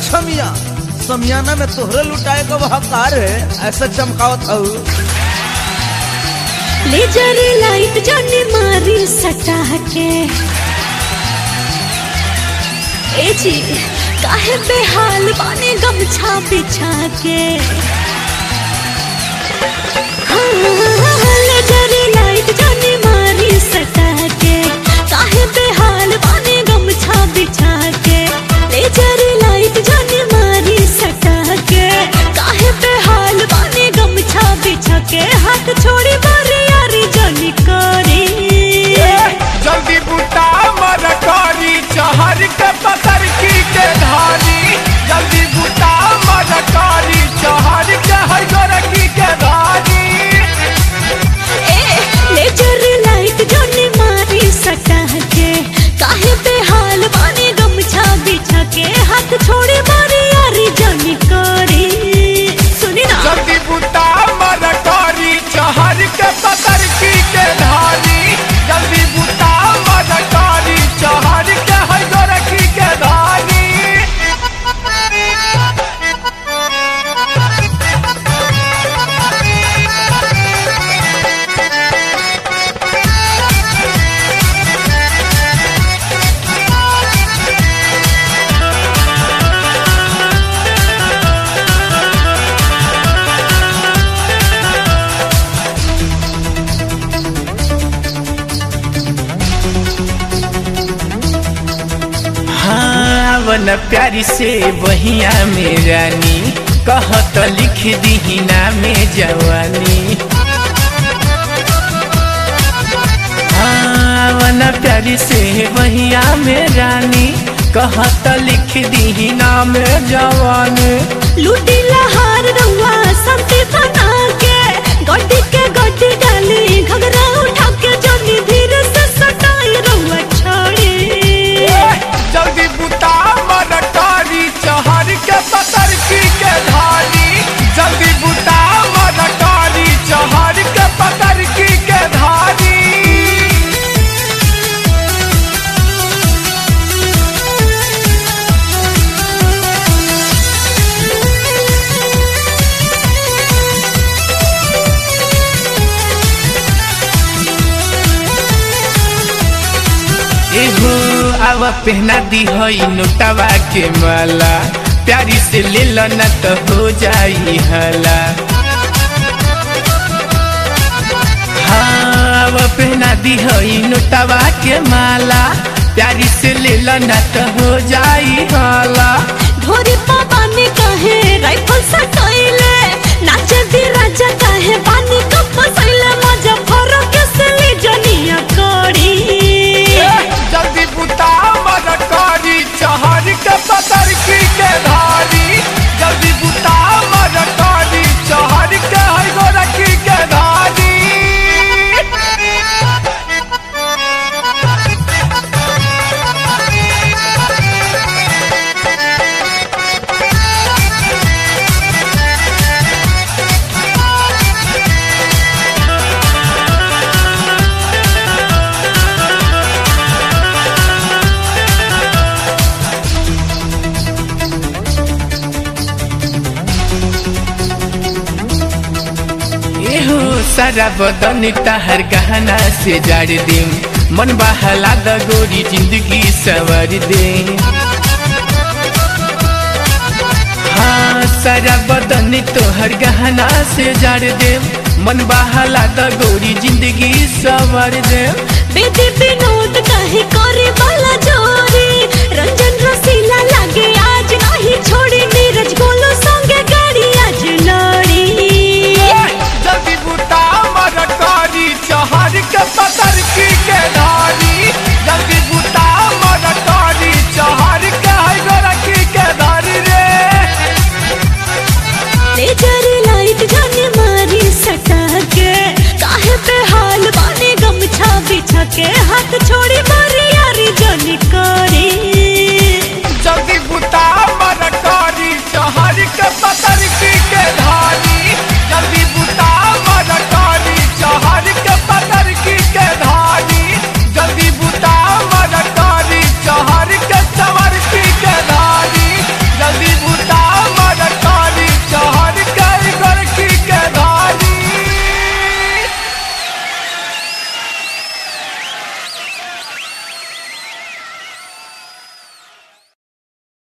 अच्छा मिया समियाना में तोहरे लुटाए का वह कार है ऐसा चमकावत हूँ लेजर लाइट जाने मारी सटा के ए जी काहे बेहाल बाने गमछा बिछा के हाँ, लेजर लाइट जाने मारी सटा के काहे बेहाल बाने गमछा बिछा के लेजर लाइट जाने मारी सटा के काहे बेहाल बाने गमछा बिछा के हाथ छोड़ी मारी यारी जानी करी जल्दी बुता मर करी चहर के पतर की के धारी जल्दी बुता मर करी चहर के हर गोरखी के धारी ए लेजर लाइट जाने मारी सटा के काहे बेहाल बाने गमछा बिछा के हाथ छोड़ी मारी यारी जानी करी सुनी ना जल्दी बुता मर करी चहर के पतर की के धारी जल्दी बुता मर करी चहर के हर गोरखी के धारी हाँ वन प्यारी से बहिया में रानी कहत लिख दी में जवानी हाँ वन प्यारी से बहिया में रानी कहत लिख दी में जवानी लूटी लहार रउआ संती बना के गड्डी के गड्डी डाली घगरा उठा के जोनी धीरे से सटाई रउआ छोड़ी जल्दी बुता मन कारी चहर के पतर की के धारी जल्दी बुता मन कारी चहर के पतर की के धारी एहो आव पहना दी हई नोटवा के माला प्यारी से ले लो न तो हो जाई हला हाँ आव पहना दी हई नोटवा के माला प्यारी से ले लो न तो हो जाई हला ढोरी पानी कहे राइफल सटाइले नाचे दी राजा कहे पानी कप फसैले मजा फरो के से ले जनिया कोड़ी जल्दी बुता मर करी चहर के पतर की के धारी जल्दी बुता मर करी चहर के हर गोरखी के धारी एहो सारा बदन तहर गहना से जाड़ दे मन बहला द गोरी जिंदगी सवर दे हाँ सारा बदन तोहर गहना से जाड़ दे मन बहला द गोरी जिंदगी सवर दे बेदी विनोद कहे करे वाला जोरी रंजन रसीला लागे आज नहीं छोड़ी